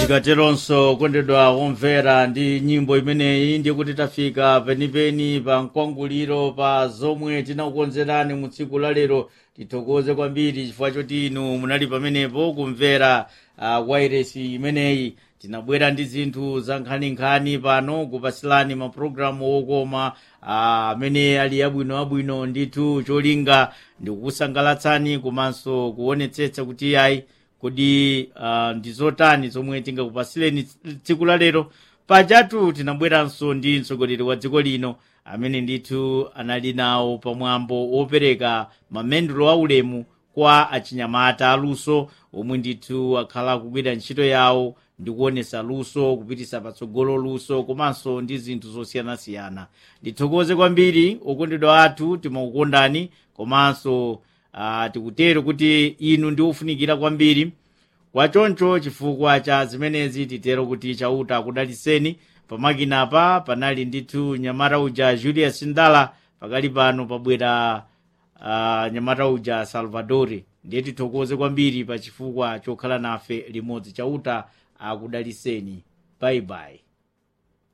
tikateronso kondedwa womvera ndi nyimbo imeneyi ndiye kuti tafika penipeni pa mkwanguliro pa zomwe tinakukonzerani mu tsiku la lero tithokoze kwambiri chifukwa choti inu munali pamenepo kumvera uh, wairesi imeneyi tinabwera ndi zinthu za nkhaninkhani pano kupasilani mapulogalamu okoma amene uh, ali abwinoabwino ndithu cholinga ndikukusangalatsani komanso kuonetsetsa kuti ayi kodi uh, ndi zotani zomwe tingakupasireni tsiku la lero pajatu tinabweranso ndi mtsogoleri wa dziko lino amene ndithu anali nawo pamwambo wopereka mamendulo aulemu kwa achinyamata aluso omwe ndithu akhala akugwira ntchito yawo ndi kuonesa luso kupitisa patsogolo luso komanso ndi zinthu zosiyanasiyana ndithokoze kwambiri okondedwa athu timakukondani komanso uh, tikutero kuti inu ndi ofunikira kwambiri kwachoncho chifukwa cha zimenezi titero kuti chauta akudaliseni pamakinapa panali ndithu nyamata uja julius ndala pakali pano pabwera uh, nyamata uja salvadori ndiye tithokoze kwambiri pa chifukwa chokhala nafe limodzi chauta akudaliseni bye bye